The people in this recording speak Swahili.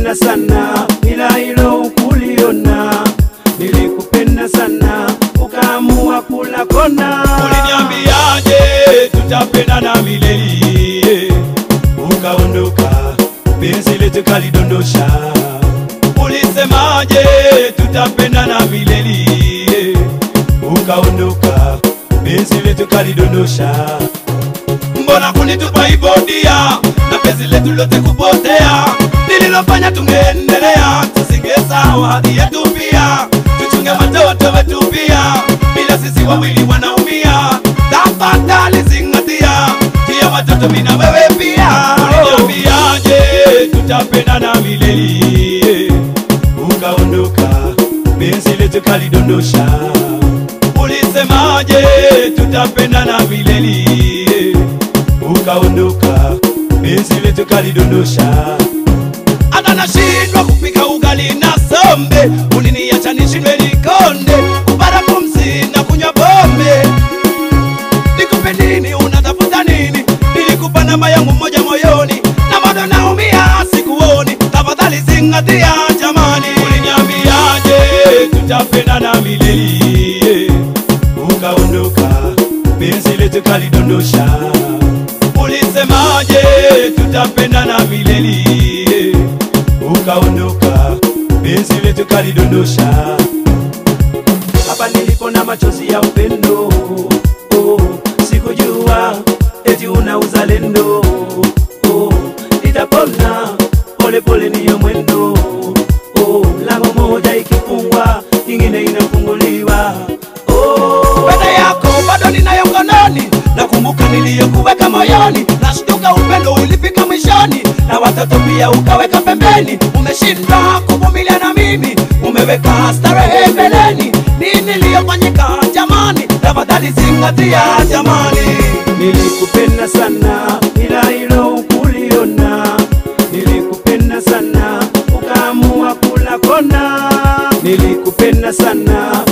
Nilikupenda sana ila hilo ukuliona, nilikupenda sana ukaamua kula kona. Uliniambiaje tutapendana milele, ukaondoka, penzi letu kalidondosha. Ulisemaje tutapendana milele, ukaondoka, penzi letu kalidondosha. Mbona kunitupa hivyo dia, na penzi letu lote kupotea? Nililofanya tungeendelea, tusingesahau hadhi yetu pia, tuchunge watoto wetu pia, bila sisi wawili wanaumia. Tafadhali zingatia, tia watoto mimi na wewe pia. Uliniambiaje tutapendana milele, ukaondoka, penzi letu kalidondosha. Ulisemaje tutapendana milele, ukaondoka, penzi letu kalidondosha. Hata nashindwa kupika ugali na sombe, uliniacha nishindwe nikonde, kupata pumzi na kunywa pombe. Nikupe nini? Unatafuta nini? Nilikupa namba yangu moja moyoni, na bado naumia, sikuoni. Tafadhali zingatia jamani. Uliniambiaje tutapendana milele, ukaondoka, penzi letu kalidondosha. Ulisemaje tutapendana milele, ukaondoka, penzi letu kalidondosha. Hapa nilipo na machozi ya upendo oh, sikujua eti una uzalendo oh, nitapona pole pole, niyo mwendo oh, lango moja ikifungwa nyingine inafunguliwa oh, Pete yako bado ninayo mkononi, nakumbuka niliyokuweka moyoni, nashtuka upendo ulifika mwishoni, na watoto pia ukaweka pembeni. Umeshindwa kuvumilia na mimi, umeweka starehe mbeleni. Nini iliyofanyika jamani? Tafadhali zingatia jamani. nilikupenda sana ila hilo ukuliona, nilikupenda sana ukaamua kula kona, nilikupenda sana